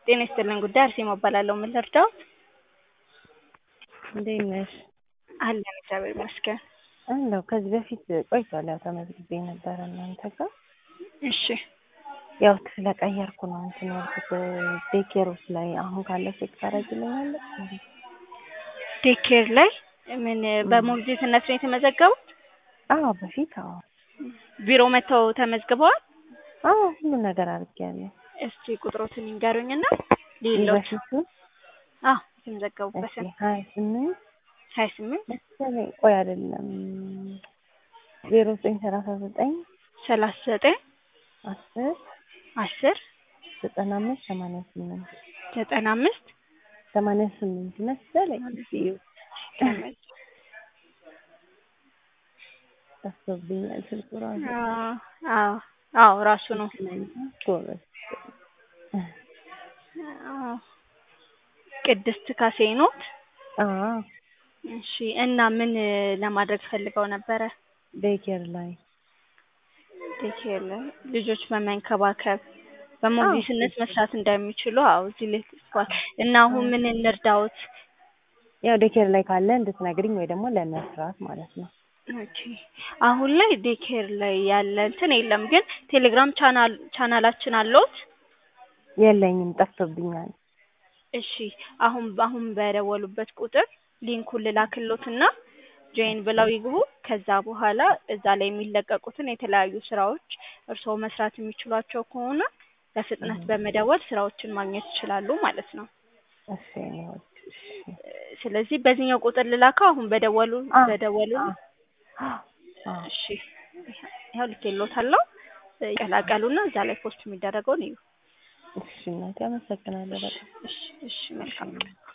ጤና ይስጥልን ጉዳይ አርሴማ እባላለሁ። ምን ልርዳዎት? እንዴት ነሽ? አለን እግዚአብሔር ይመስገን። እንደው ከዚህ በፊት ቆይቷል ያው ተመዝግቤ ነበረ እናንተ ጋር እሺ ያው ስለቀየርኩ ነው እንትን ያልኩት ዴኬሮች ላይ አሁን ካለ ቼክ ታደርጊልኛለሽ? እንዴ? ዴኬር ላይ ምን በሞግዚትነት ነው የተመዘገቡት? አዎ በፊት አዎ ቢሮ መጥተው ተመዝግበዋል? አዎ ሁሉ ነገር አድርጌያለሁ። እስቲ ቁጥሮትን ይንገሩኝና ሌሎች በፊቱ አዎ የተመዘገቡበትን ሀያ ስምንት ሀያ ስምንት መሰለኝ ቆይ አይደለም ዜሮ ዘጠኝ ሰላሳ ዘጠኝ ሰላሳ ዘጠኝ አስር አስር ዘጠና አምስት ሰማንያ ስምንት ዘጠና አምስት ሰማንያ ስምንት መሰለኝ ጠፍቶብኛል ስልኩ ራሱ አዎ አዎ ራሱ ነው። ጎበዝ አዎ ቅድስት ካሴ ኖት? አዎ እሺ እና ምን ለማድረግ ፈልገው ነበረ? ዴኬር ላይ ዴኬር ላይ ልጆች በመንከባከብ በሞግዚትነት መስራት እንደሚችሉ አዎ እዚህ ላይ ተጽፏል። እና አሁን ምን እንርዳዎት? ያው ዴኬር ላይ ካለ እንድትነግሪኝ ወይ ደግሞ ለመስራት ማለት ነው። ኦኬ አሁን ላይ ዴኬር ላይ ያለ እንትን የለም፣ ግን ቴሌግራም ቻናል ቻናላችን አለዎት? የለኝም ጠፍቶብኛል። እሺ አሁን አሁን በደወሉበት ቁጥር ሊንኩን ልላክሎትና ጆይን ብለው ይግቡ። ከዛ በኋላ እዛ ላይ የሚለቀቁትን የተለያዩ ስራዎች እርስዎ መስራት የሚችሏቸው ከሆነ በፍጥነት በመደወል ስራዎችን ማግኘት ይችላሉ ማለት ነው። እሺ እኔ ወድ እሺ ስለዚህ በዚህኛው ቁጥር ልላከው አሁን በደወሉ በደወሉ አዎ እሺ ያው ልኬልዎታለሁ። ይቀላቀሉና እዛ ላይ ፖስት የሚደረገውን እዩ። እሺ እናቴ አመሰግናለሁ በጣም እሺ እሺ መልካም ቀን